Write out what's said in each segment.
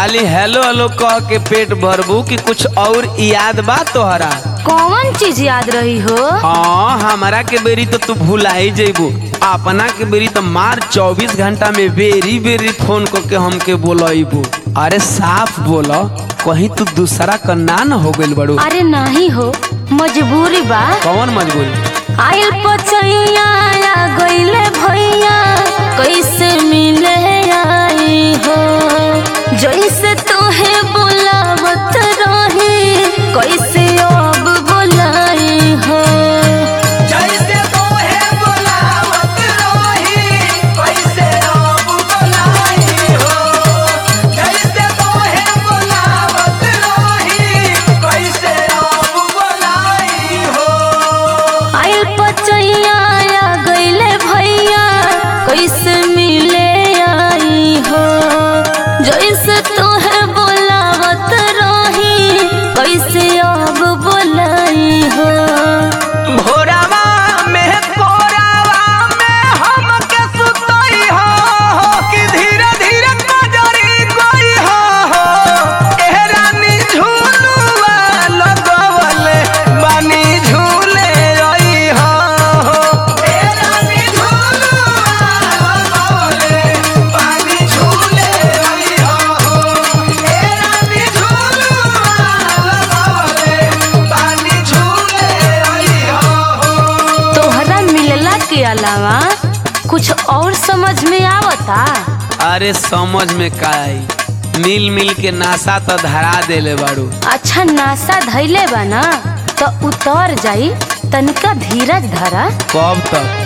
खाली hello hello कह के पेट भरबू कि कुछ और याद बा तोहरा कौन चीज याद रही हो हाँ हमारा के बेरी तो तू भुला ही जेबू अपना के बेरी तो मार चौबीस घंटा में बेरी बेरी फोन करके हमके बोलबू अरे साफ बोलो कहीं तू दूसरा का ना न हो गइल बड़ू अरे नहीं हो मजबूरी बा कौन मजबूरी आइल पचैया या गइले भैया कैसे मिले आई हो जैसे तोहे बुलावत रही कैसे अब बुलाई हो जैसे तोहे बुलावत रही कैसे अब बुलाई हो जैसे तोहे बुलावत रही कैसे अब बुलाई हो आइल पचैया या गइले भैया कैसे मिले आई हो जैसे तोहे बुलावत रही कैसे अब बुलाई हो भोरावा में कोरावा में हमके सुतई हो कि धीरे धीरे नजरी कोई हो एह रानी झूलुआ लगवले बानी झूले रही हो एह रानी झूलुआ लगवले बानी झूले रही हो एह रानी झूलुआ लगवले बानी झूले रही हो तोहरा मिलला के अलावा कुछ और समझ में आवता अरे समझ में का आई मिल मिल के नासा तो धरा देले बाड़ू अच्छा नासा धैले बा ना तो उतर जाई तनिका धीरज धरा कब तक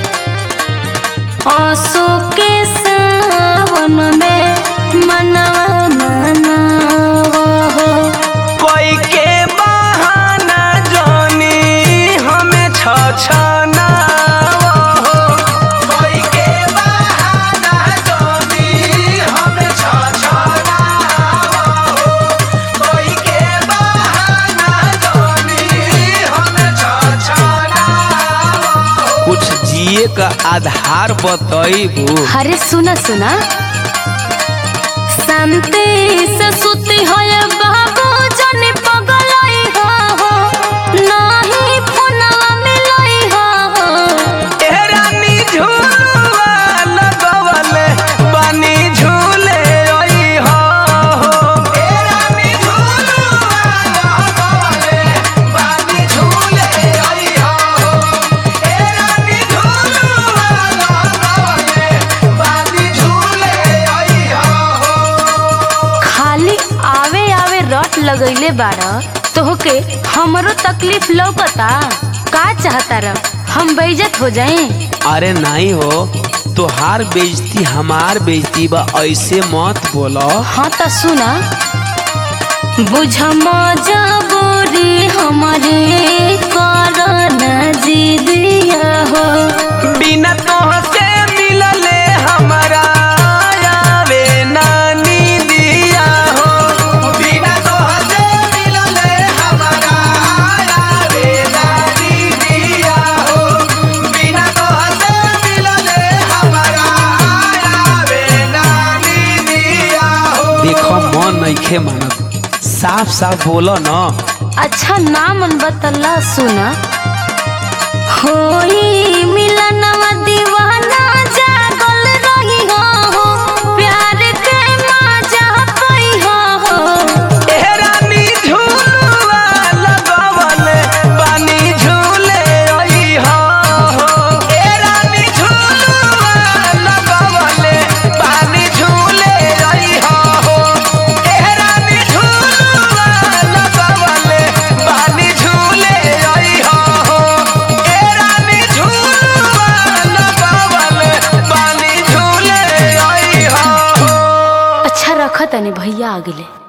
आंसू के सावन में मनवा मनावा हो कोई के बहाना जानी हमें छछना कोई के बहाना जानी हमें छछना कोई के बहाना जानी हमें छछना कुछ जिए का आधार बतईबू अरे सुना सुना शांति से सुती हो ये बाबू जनी पगलाई हो नाही फोनवा मिलाई हो रानी झूलवा लगवले बानी झूले रही हो रानी झूलवा लगवले बानी झूले रही हो रानी झूलवा लगवले बानी झूले रही हो खाली आवे आवे रट लगैले बाड़ तोहके हमरो तकलीफ लौकता का चाहता र हम बेइज्जत हो जाए अरे नहीं हो तोहार बेइज्जती हमार बेइज्जती बा ऐसे मत बोलो हाँ तो सुना बुझ मजबूरी हमारे कारण जिदिया हो बिना तोहसे मिलले हमारा आवे नानी दिया हो बिना तोहसे मिलले हमारा आवे नानी दिया हो बिना तोहसे मिलले हमारा आवे नानी दिया हो देखो मन नइखे मानत साफ साफ बोलो ना अच्छा ना मन बतला सुना होई मिलनवा दीवाना जागल रही हो प्यार के मजा पई हो रानी झूलवा लगवले बानी झूले रही हो रानी झूलवा लगवले बानी झूले रही हो रानी झूलवा लगवले बानी झूले रही हो रानी झूलवा लगवले बानी झूले रही हो अच्छा रख तनी भैया आ गेले